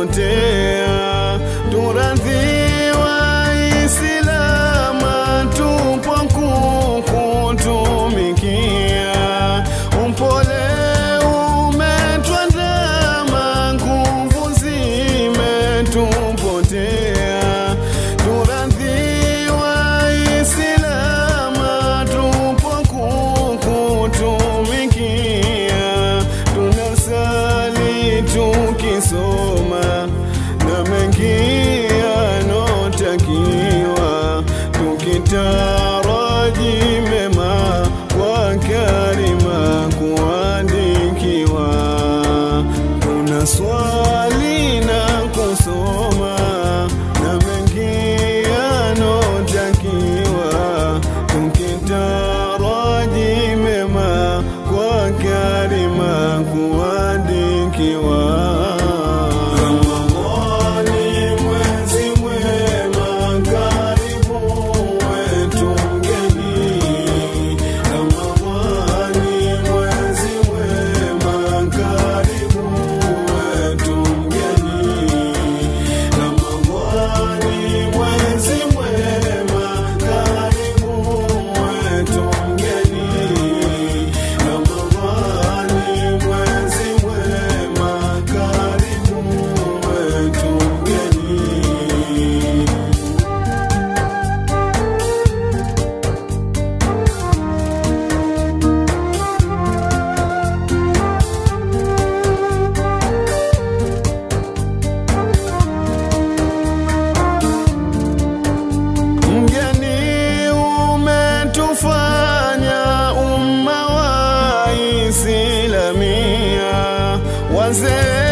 tupotea, turadhiwa Islama, tupo kukutumikia, upole umetwandama, nguvu zimetupotea, turadhiwa Islama, tupo kukutumikia, tunasali tukisoma na mengi yanotakiwa, tukitaraji mema kwa karima kuandikiwa, tunaswali na kusoma na mengi yanotakiwa, tukitaraji mema kwa karima kuandikiwa. Ramadhani mwezi mwema, karibu wetu mgeni. Ramadhani mwezi mwema, karibu wetu mgeni. Ramadhani mwezi mwema, karibu wetu mgeni. Ramadhani mwezi mwema, karibu wetu mgeni. Mgeni umetufanya umma wa Islamia, wazee